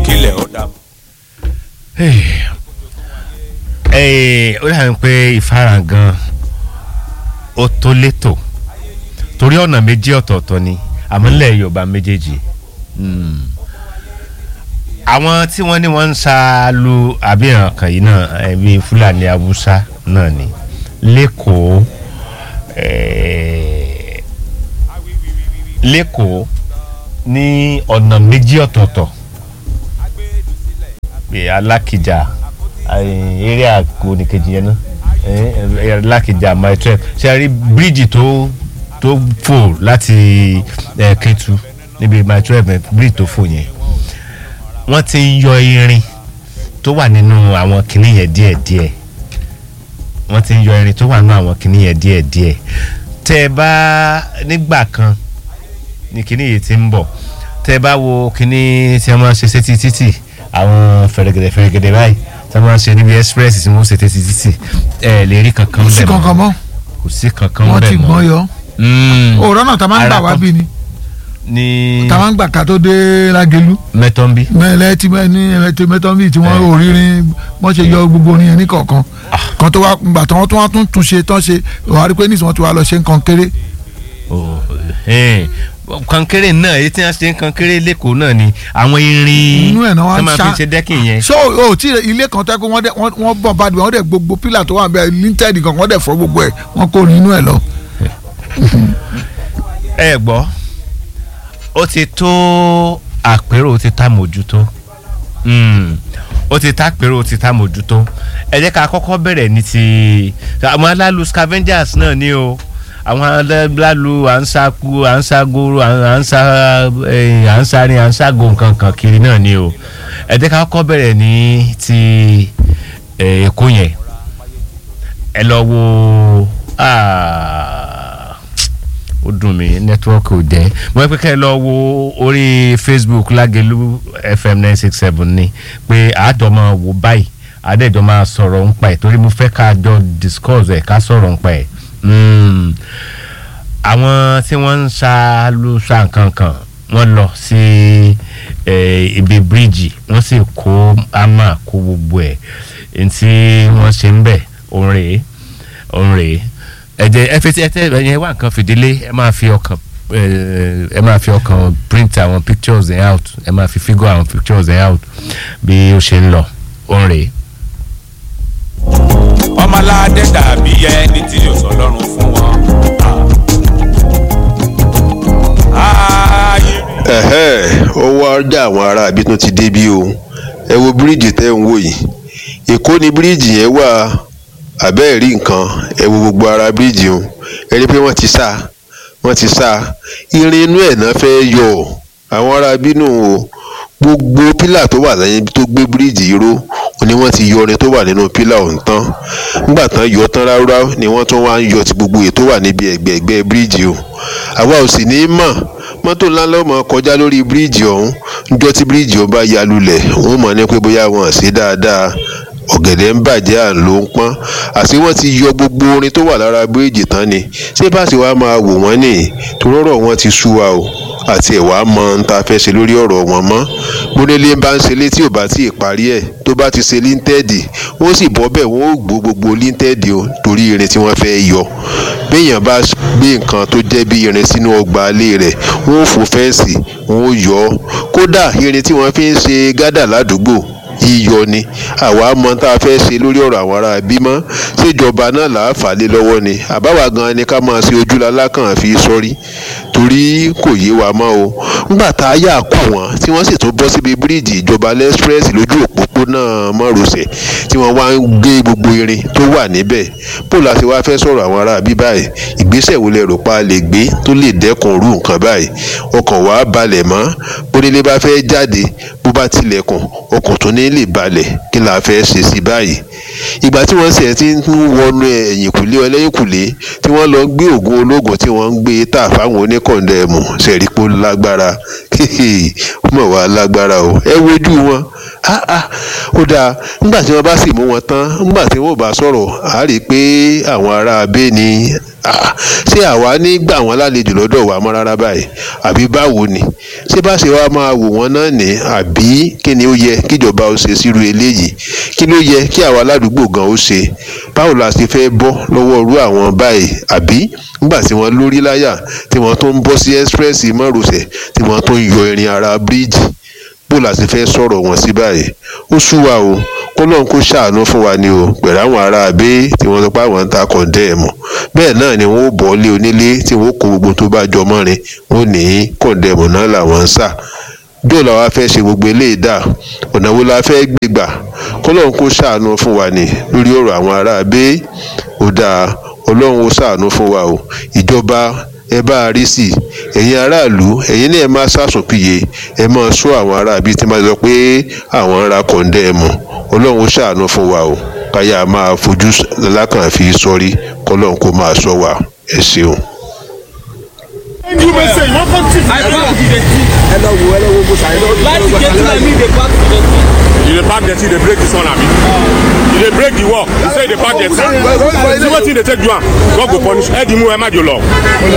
kílẹ̀ ó dà. ó dàbí pé ìfarahàn gan ó tó létò torí ọ̀nà méjì ọ̀tọ̀ọ̀tọ̀ ni àmọ́ nílẹ̀ yorùbá méjèèjì Mm. àwọn tí wọ́n ní wọ́n ń sa lu àbíyàn kan yìí náà ẹbí fúlàní haúsá náà ni lẹ́kọ̀ọ́ eh, lẹ́kọ̀ọ́ ní ọ̀nà méjì ọ̀tọ̀ọ̀tọ̀ bí alákìjà eh, eré àgbo nìkejì yẹn náà eh, alákìjà my twelve ṣe a rí bíríìjì tó tó fò láti eh, Kétu níbi my twelve bíríìjì tó fò yẹn wọ́n ti ń yọ irin tó wà nínú àwọn kinní yẹn díẹ̀díẹ̀ wọ́n ti ń yọ irin tó wà nínú àwọn kinní yẹn díẹ̀díẹ̀ tẹ́ ẹ bá nígbà kan ní kinní yìí ti ń bọ̀ tẹ́ ẹ bá wo kinní tí wọ́n máa ń ṣe sétí títì àwọn fẹ̀rẹ̀gẹ̀dẹ̀ fẹ̀rẹ̀gẹ̀dẹ̀ báyìí tí wọ́n máa ń ṣe níbi express tí wọ́n ṣe sétí títì ẹ lè rí kankan kò sí bẹ́ẹ̀ kankan mọ́ kò sí kankan wọ́n ti bẹ́ẹ̀ gbọ́n yọ Mm. òòrọ̀ náà tá a máa ń gbà Ara wá kan. bí ni ní tá a máa ń gbà ká tó dé lágẹ̀lú mẹ́tọ́nbí mẹ́lẹ́ tí mẹ́ ní ẹ̀mẹ́tẹ́ mẹ́tọ́nbí tí wọ́n Eh. ò rírin wọ́n ṣe yọ gbogbo orin yẹn ní kọ̀ọ̀kan kan tó wá gbà tí wọ́n tún wá tún tún ṣe tán ṣe wàá rí pé nísìnyí wọ́n ti wá lọ ṣe nǹkan kéré Oh, eh. kankéré náà èyí tí wọ́n ṣe ń kankéré lẹ́kọ̀ọ́ náà ni àwọn irin Inú ẹ̀ náà wá tí ń wọ́n ṣá. fi ṣe dẹ́kìn yẹn. so o tí ilé kan tẹ́ pé wọ́n dẹ̀- wọ́n wọ́n bọ̀ bá dùn wọ́n dẹ̀ gbogbo pílà tó wà bẹ́ẹ̀ linted kan wọ́n dẹ̀ fọ́ gbogbo ẹ̀ wọ́n kó orin inú ẹ̀ lọ. ẹ gbọ́ ó ti tó àpérò ó ti tá mójútó Mm. ó ti tá àpérò ó ti tá mójútó ẹ jẹ́ ká kọ́kọ́ bẹ̀rẹ̀ ní ti àwọn alálu scavengers náà ni o àwọn alálu à ń sáku à ń ságoro à ń sá eh, à ń sáré à ń ságò nǹkan kan kiri náà ni o ẹ jẹ́ ká kọ́kọ́ bẹ̀rẹ̀ ní ti eh, èkó yẹn ẹ lọ wo ah, ó dùn mí nẹ́tíwọ́ọ̀kì ò jẹ́ mo fẹ́ pé kẹ́ ẹ lọ wo orí facebook lágẹ̀lú fm nine six seven ni pé àádọ́ máa wò báyìí àádẹ́jọ́ máa sọ̀rọ̀ ń pa ẹ̀ torí mo fẹ́ ká jọ discuss ẹ̀ ká sọ̀rọ̀ ń pa ẹ̀ Mm. àwọn tí wọ́n ń ṣá ló ṣá nǹkan kan wọ́n lọ sí eh, ibi bíríìjì wọ́n sì kó ámà kó gbogbo ẹ̀ ntí wọ́n ṣe ń bẹ̀ òun rèé òun rèé ẹ̀jẹ̀ ẹ fi ẹ tẹ ẹ̀yẹ wá nǹkan fìdílé ẹ máa fi ọkàn eh, ẹ máa fi ọkàn print àwọn pictures ẹ̀ out ẹ máa fi figure àwọn pictures ẹ̀ out bí ó ṣe ń lọ òun rèé. ọmọládé dàbí ẹni tí yóò sọ lọ́rùn fún wọn. ààyè rí. ẹ̀hẹ́ ó wá dá àwọn ará àbí tó ti débí o ẹ wo bíríìjì tẹ́ ń wò yìí èkó ni bíríìjì yẹn wà àbẹ́ẹ̀ rí nǹkan ẹ wo gbogbo ara bíríìjì o ẹ rí i pé wọ́n ti sá wọ́n ti sá irin inú ẹ̀ náà fẹ́ yọ àwọn ará bínú o gbogbo pílà tó wà lẹ́yìn tó gbé bíríìjì yìí ró ni wọ́n ti yọ irin tó wà nínú pílà ọ̀hún tán nígbà tán yọ tán ráúráú ni wọ́n tún wá ń yọ ti gbogbo èyí tó wà níbi ẹ̀gbẹ̀ẹ̀gbẹ́ bíríìjì o àwa ò sì ní í mọ̀ mọ́tò ńlá ló mọ̀ kọjá lórí bíríìjì ọ̀hún níjọ́ tí bíríìjì ọ̀hún bá ya lulẹ̀ wọ́n mọ̀ ní pé bóyá wọn ò ṣe dáadáa ọ̀gẹ̀dẹ̀ ń bàjẹ́ à ń ló ń pọ́n àti wọ́n ti yọ gbogbo orin tó wà lára bíríìjì tán ni ṣé bá sì wá máa wò wọ́n nìyí torọ́rọ̀ wọn ti sú wa o àti ẹ̀wà mọ ń ta fẹ́ ṣe lórí ọ̀rọ̀ wọn mọ́ múnilé bá ń ṣe létí ò bá tí ì parí ẹ̀ tó bá ti ṣe líńtẹ́ẹ̀dì wọ́n sì bọ́ bẹ́ẹ̀ wọ́n ó gbó gbogbo líńtẹ́ẹ̀dì o torí irin tí wọ́n fẹ́ yọ béèyàn bá gbé nǹkan tó jẹ́ bí irin sínú ọgbà ilé rẹ̀ wọ́n ó fò fẹ́ǹsì wọ́n ó yọ ọ́ kódà irin tí wọ́n fi ń ṣe gádà ládùúgbò yíyọ ni àwa mọ tá a fẹ́ ṣe lórí ọ̀rọ̀ àwọn ará bímọ ṣèjọba náà là á fà á lé lọ́wọ́ ni àbáwá gan ni ká máa ṣe ojúlalá kan fi sọ́rí torí kò yé wa mọ́ o ńgbà tá a yà kó wọn tí wọ́n sì tún bọ́ síbi bíríìjì ìjọba lẹ́sprẹ́sì lójú òpópónà márosẹ̀ tí wọ́n wá ń gbé gbogbo irin tó wà níbẹ̀ bó la ṣe wá fẹ́ sọ̀rọ̀ àwọn ará bí báyìí ìgbésẹ̀ wo lẹ rò pa lè gbé tó lè dẹ́kun irú nǹkan báyìí ọkàn wa balẹ̀ mọ́ bónílé bá fẹ́ jáde bó bá tilẹ̀kùn ọkàn tó ní lè balẹ̀ kí la fẹ́ ṣe sí báyìí ìgbà tí wọ́n ṣe ti ń wọnú ẹ̀yìnkùlé ọlẹ́yìnkùlé tí wọ́n lọ gbé oògùn ológun tí wọ́n ń gbé tà fáwọn oníkọ̀ndẹ̀mù ṣẹ̀rípò lágbára ó mọ̀ wá lágbára o ẹ wojú wọn ah ah ó dáa nígbà tí wọ́n bá sì mú wọn tán nígbà tí wọ́n bá sọ̀rọ̀ á rí i pé àwọn ará abẹ́ ni Ah, ṣé àwa ní gbà wọ́n lálejò lọ́dọ̀ wa mọ́ rárá báyìí àbí báwo ni ṣé bá ṣe wá máa wò wọ́n náà ní àbí kí ni ó yẹ kíjọba ó ṣe sírú eléyìí kí ló yẹ kí àwa aládùúgbò gan ó ṣe báwo la ṣe fẹ́ bọ́ lọ́wọ́ irú àwọn báyìí àbí nígbà tí wọ́n lórí láyà tí wọ́n tó ń bọ́ sí ẹ́sprẹ́sì márosẹ̀ tí wọ́n tó ń yọ irin ara bíríìjì bó la ṣe fẹ́ sọ̀rọ̀ wọn sí báyìí ó sú wa o kó lóun kó ṣàánú fún wa ni o pẹ̀lú àwọn ará abẹ́ tí wọ́n sọ pé àwọn ń ta kọ̀ǹdẹ́ẹ̀mù bẹ́ẹ̀ náà ni wọ́n ó bọ́ lé onílé tí wọ́n ó kó gbogbo tó bá jọ mọ́rin wọ́n ní kọ̀ǹdẹ́ẹ̀mù náà làwọn ń sà bí òun làwa fẹ́ ṣe gbogbo eléyìí dà ọ̀nà wo la fẹ́ gbé gbà kó lóun kó ṣàánú fún wa ni lórí ọ̀rọ̀ àwọn ará abẹ́ ó dáa ọlọ́run ó ṣàánú fún wa o ìjọba ẹ bá a rí sí i ẹ̀yin aráàlú ẹ̀yin náà ẹ máa ṣàṣùpìyè ẹ máa sọ àwọn aráàbí tí máa sọ pé àwọn ń ra kọ̀ǹdẹ́ẹ̀mù ọlọ́run ó ṣàánú fún wa o káyà máa fojú lákàn fi sọrí kọ́lọ́run kó máa sọ wa ẹ ṣeun. you may say you wan come see. I back to the tea. ẹ lọ wo ẹ lọ wo bó ṣàyẹ lọ. Láti get to me, they back to the tea. you dey pack dirty dey break this one abi. you dey break the wall you say you dey pack dirty. see wetin dey take do am God go punish ẹ di mú ẹ má jò lọ.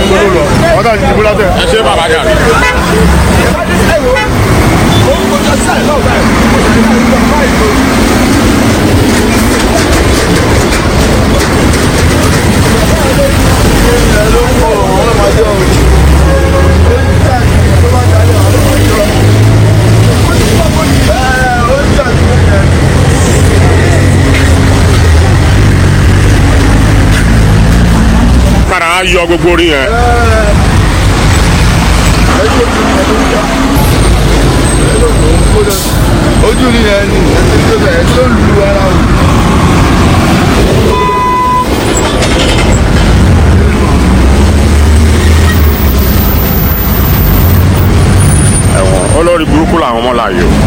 ẹ ṣe bàbá jà. padà á yọ gbogbo orí yẹn. ojú rí ẹ ní ẹsẹ̀ tó bẹ̀rẹ̀ tó lu ara o. ẹ̀wọ̀n olórí burúkú làwọn ọmọ láàyè o.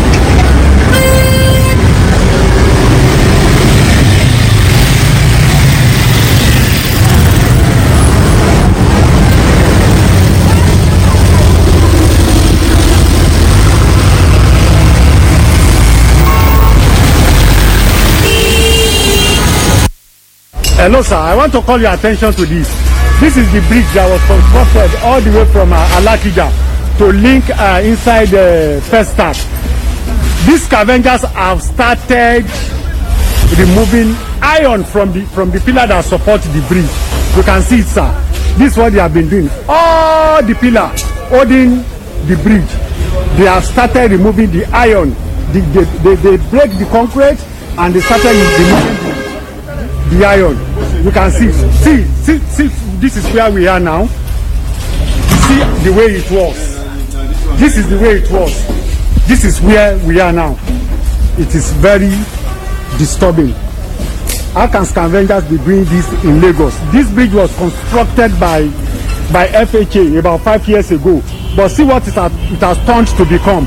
Hello, sir. I want to call your attention to this. This is the bridge that was constructed all the way from uh, Alakija to link uh, inside the uh, first start. These scavengers have started removing iron from the from the pillar that support the bridge. You can see it, sir. This is what they have been doing. All the pillar holding the bridge, they have started removing the iron. The, they, they, they break the concrete and they started removing the the iron you can see see see see this is where we are now see the way it was this is the way it was this is where we are now it is very disturbing how can scavengers be doing this in lagos this bridge was constructed by by fha about five years ago but see what it has it has turned to become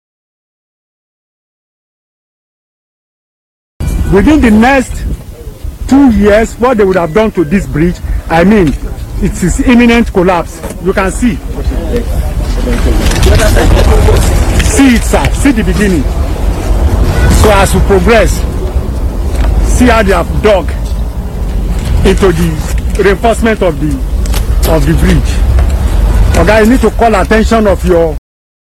within the next two years what they would have done to this bridge i mean it is imminent collapse you can see see it sir see the beginning so as we progress see how they have dug into the reinforcement of the of the bridge oga you need to call attention of your